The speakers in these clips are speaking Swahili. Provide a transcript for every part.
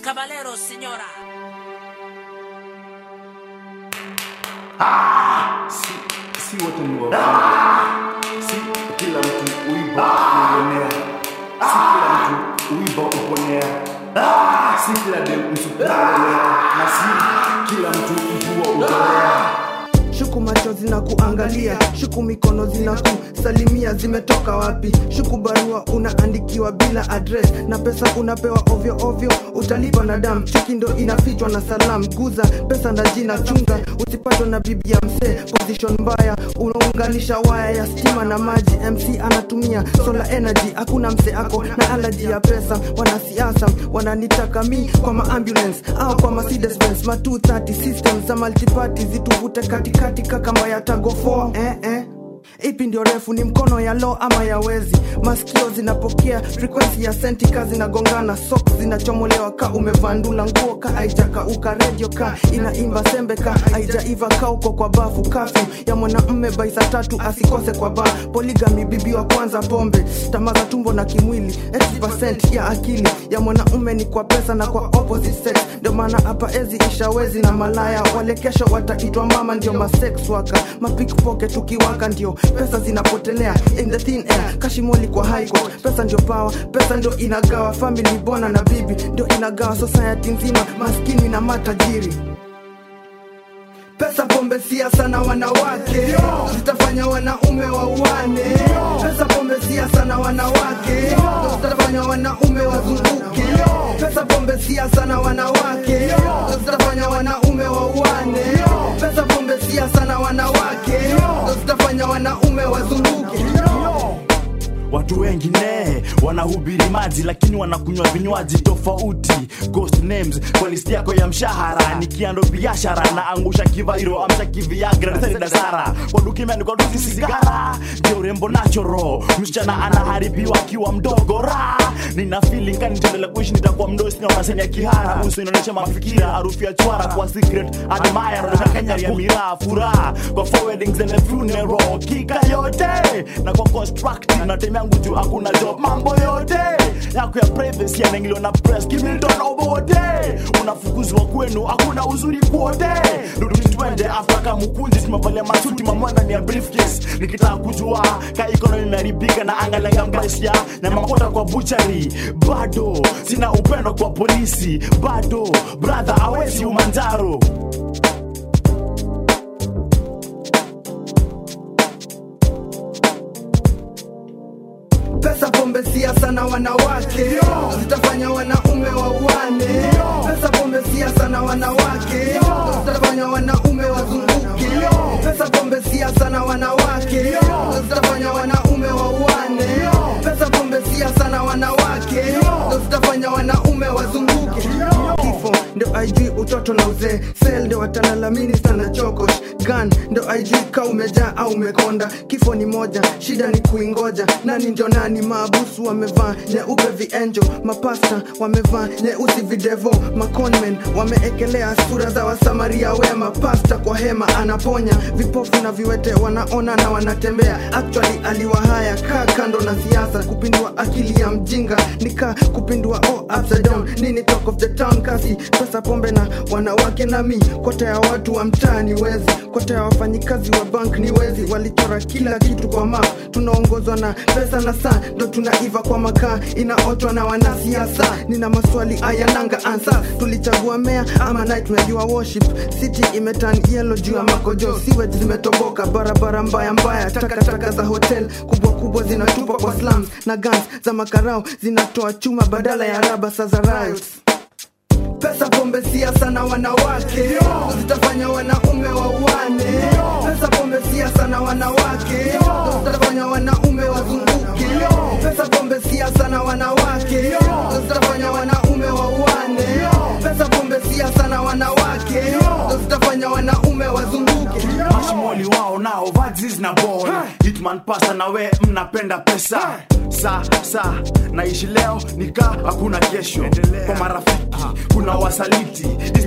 caballeros, señora. si, si wote ni wabaya, si kila mtu uiba uonea, si kila mtu uiba uponea, si kila dem msukuendelea, na si kila mtu mvua utolea. shuku macho zina kuangalia shuku mikono zina kusalimia zimetoka wapi shuku barua unaandikiwa bila address na pesa unapewa ovyo ovyo utalipa na dam chuki ndo inafichwa na salam guza pesa na jina chunga usipatwe na bibi ya msee position mbaya unaunganisha waya ya stima na maji mc anatumia solar energy hakuna msee ako na alaji ya pesa wanasiasa wananitaka mi kwa maambulance au kwa Mercedes Benz ma 230 system za multiparty zituvute katikati kakamba ya tago 4 eh, eh ipi ndio refu ni mkono ya lo ama ya wezi masikio zinapokea frequency ya sentika zinagongana sok zinachomolewa ka umevandula nguo ka aijakauka redio ka inaimba sembe ka aijaiva ka uko kwa bafu kafyu ya mwanamme baisa tatu asikose kwa ba poligami bibi wa kwanza pombe tamaa za tumbo na kimwili 80% ya akili ya mwanaume ni kwa pesa na kwa opposite sex ndio maana hapa ezi ishawezi na malaya wale kesho wataitwa mama ndio masex waka mapikpoke tukiwaka ndio pesa zinapotelea in the thin air kashimoli kwa high court pesa ndio power pesa ndio inagawa family bona na bibi ndio inagawa society nzima maskini na matajiri pesa pombe siasa na wanawake zitafanya wanaume wauane pesa pombe siasa na wanawake zitafanya wanaume wazunguke pesa pombe siasa na wanawake zitafanya wanaume wauane pesa pombe siasa na wanawake zitafanya wanaume wazunguke watu wengine wanahubiri maji lakini wanakunywa vinywaji tofauti ghost names kwa listi yako ya mshahara nikiando biashara na angusha kivairo amsha kiviagra dasara kwa duka imeandikwa duzi sigara ndio urembo nachoro msichana anaharibiwa akiwa mdogo ra nina feeling kani nitaendelea kuishi nitakuwa mdosi na maseni ya kihara uso inaonyesha mafikira harufu ya chwara kwa secret admire na Kenya ya miraa furaha kwa four weddings and a funeral kika yote na kwa constructive na time yangu juu hakuna job mambo yote yako ya privacy yanaingiliwa na press kimildona ubote unafukuzwa kwenu hakuna uzuri kwote rudi twende after mukunzi tumevalia masuti mamwana ni ya briefcase nikitaka kujua ka economy imeharibika na angalenga maisha na makota kwa buchari bado sina upendo kwa polisi bado brother awezi umanjaro pesa pombe siasa na wanawake zitafanya wanaume wauane pesa pombe siasa na wanawake zitafanya wanaume wazunguke pesa pombe siasa na wanawake zitafanya wanaume wauane pesa pombe siasa na wanawake zitafanya wanaume wazunguke kifo ndo aijui utoto na uzee sel ndo watalalamini sana chokosh gan ndo aijui ka umejaa au umekonda kifo ni moja shida ni kuingoja nani ndio nani maabusu wamevaa nyeupe vienjo mapasta wamevaa nyeusi videvo maconmen wameekelea sura za wasamaria wema pasta kwa hema anaponya vipofu na viwete wanaona na wanatembea actually aliwahaya kaa kando na siasa kupindua akili ya mjinga nika kupindua oh, upside down nini talk of the town kasi pesa pombe na wanawake nami kota ya watu wa mtaani wezi kota ya wafanyikazi wa bank ni wezi walichora kila kitu kwa map tunaongozwa na pesa na saa ndo tunaiva kwa makaa inaotwa na wanasiasa nina maswali ayananga ansa tulichagua mea ama night tunajua worship city imetan yellow juu ya makojo siwage zimetoboka barabara mbaya mbaya takataka za hotel kubwa kubwa zinatupwa kwa slums na guns za makarao zinatoa chuma badala ya raba sa za riots pesa pombe siasa na wanawake zitafanya wanaume wauane pesa pombe siasa na wanawake zitafanya wanaume wazunguke pesa pombe siasa na wanawake zitafanya wanaume wauane pesa pombe siasa na wanawake zitafanya wanaume wazunguke mashimoli wao nao vazis na bol hitman pasa na we mnapenda pesa sa sa naishi leo nika hakuna kesho kwa marafiki kuna wasaliti Histo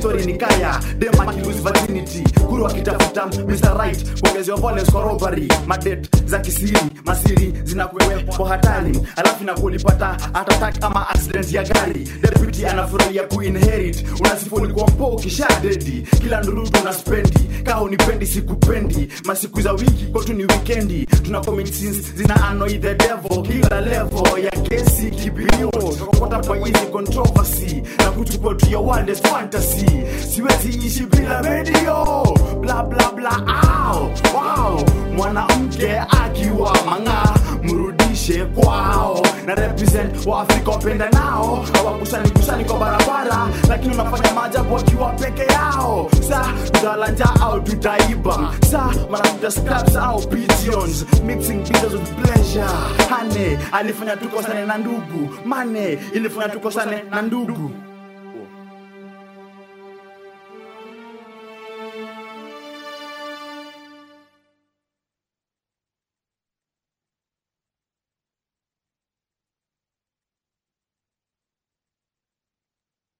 story ni kaya dem akilose virginity kuru akitafuta Mr. Right kuongezewa violence kwa robbery madet za kisiri masiri zinakuwepo hatari alafu inakulipata atatak ama accident ya gari deputy anafurahia kuinherit unasifu ulikuwa mpo ukisha dedi kila ndurudu unaspendi kaa unipendi sikupendi masiku za wiki kwetu ni wikendi tuna commit sins zina annoy the devil kila level ya kesi kibilio tukokota kwa hizi controversy na kuchukua tu ya wildest fantasy siwezi ishi bila radio bla bla bla au wow mwanamke akiwa mang'aa mrudishe kwao na represent wa afrika wapenda nao hawakusani kusani kwa barabara lakini unafanya maajabu wakiwa peke yao sa tutalanja au tutaiba sa manakuta scraps au pigeons mixing bitters with pleasure hane alifanya tukosane na ndugu mane ilifanya tukosane na ndugu